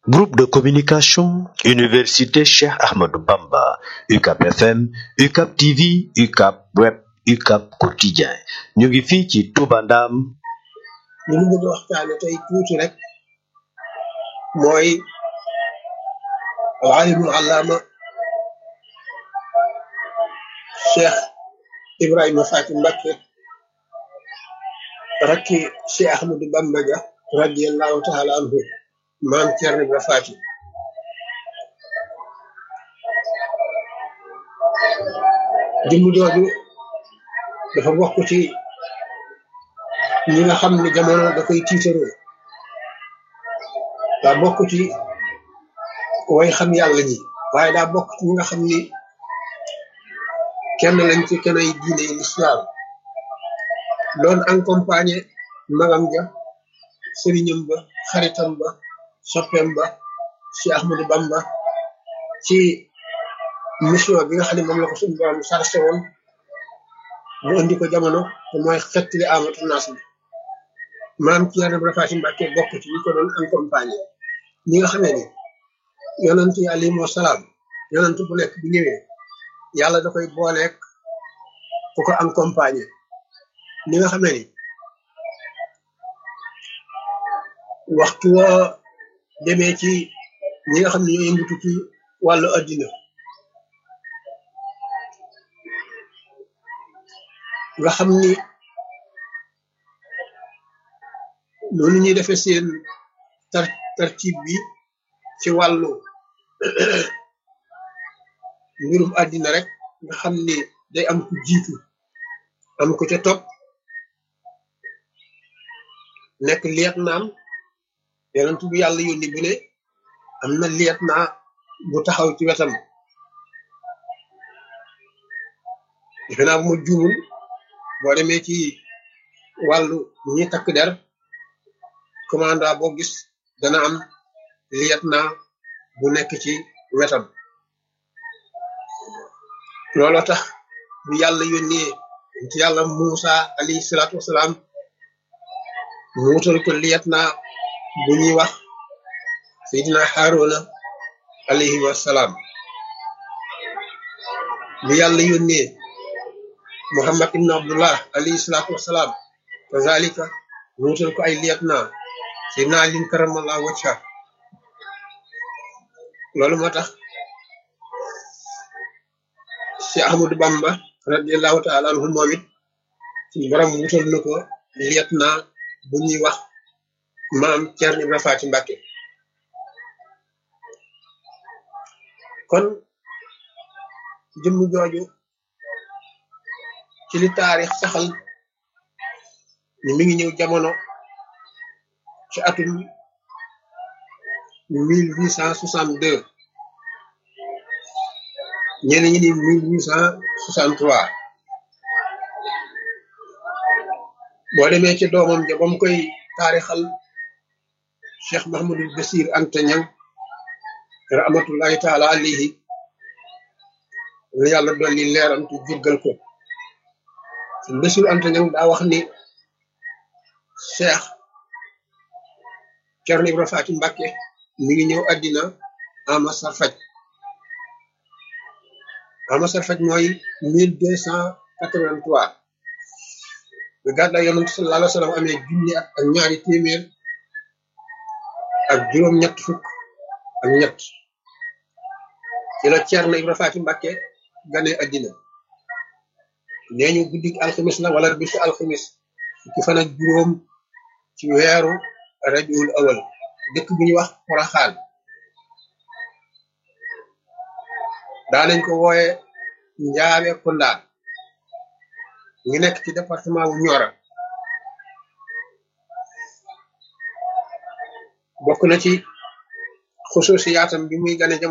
Groupe de communication, Université Cheikh Ahmadou Bamba, UCAP FM, UCAP TV, UCAP Web, UCAP Quotidien. ñu ngi fii ci Touba Ndam. li ñu bëgg a waxtaane tey tuuti rek mooy alimul allaama Cheikh Ibrahima Faty Mbacké rakki Cheikh Ahmadou Bamba ja radiyallahu taala anhu maam Thierno Ibra Faty jëmm jooju dafa bokk ci ñi nga xam ne jamono da koy tiitaroo daa bokk ci way xam yàlla ñi waaye daa bokk ci ñi nga xam ni kenn lañ ci kenn ay diine l'islam doon accompagné magam ja sëriñam ba xaritam ba soppeem ba ci Ahmadou Bamba ci mission bi nga xam ne moom la ko suñu borom sarse woon mu indi ko jamono te mooy xettali amatu naas bi maam Thierno Ibra Faty Mbacké bokk ci ñi ko doon accompagné ñi nga xamee ni yonent yi alayhimu salaam yonent bu nekk bu ñëwee yàlla da koy booleek ku ko accompagné ñi nga xamee ni waxtu woo demee ci ñi nga xam ne ñoo yëngatu ci wàllu addina nga xam ni noonu ñuy defee seen tar tartib bi ci wàllu mbirum àddina rek nga xam ni day am ku jiitu am ku ca topp nekk liet naam yonent bu yàlla yónni bu ne am na liet naa bu taxaw ci wetam defe naa bu ma juumul boo demee ci wàllu ñi takk der commandant boo gis dana am lieutenant bu nekk ci wetam looloo tax bu yàlla yónnee ci yàlla Muusa alayhi salaatu wasalaam mu wutal ko lieutenant bu ñuy wax Seydina Haaruna alayhi wasalaam bu yàlla yónnee Muhammad ibn Abdullah alayhi salaatu wasalaam kazalika mu wutal ko ay lieutenant Seydina Ali karamallahu wajha loolu moo tax si Ahmadou Bamba radiallahu taala anhu moom it suñu borom wutal na ko lieutenant bu ñuy wax maam Thierno Ibra Faty Mbacké kon jëmm jooju ci li taarix saxal ni mi ngi ñëw jamono ci atum mille huit cent soixante deux ñeneen ñi ni mille huit cent soixante trois boo demee ci doomam ja ba mu koy taarixal Cheikh Mahamadul Basir Anta Ñang rahmatullahi taala alayhi la yàlla dolli leeram tu jéggal ko Basir Anta Ñang daa wax ni Cheikh Thierno Ibra Faty Mbacké mi ngi ñëw àddina ama sarfaj ama sarfaj mooy mille deux cent quatre-vingt-trois bi gàddaay yonent sallallahu alayhi wa sallam amee junni ak ak ñaari téeméer ak juróom ñett fukk ak ñett ci la Thierno Ibra Faty Mbacké gane àddina nee ñu guddik alxamis la wala bisu alxamis fukki fan ak juróom ci weeru rabiul awal dëkk bu ñuy wax Poroxaan daanañ ko wooye Njaabe Kunda ngi nekk ci département bu Nioro bokk na ci xusuusiyaatam bi muy gane jamono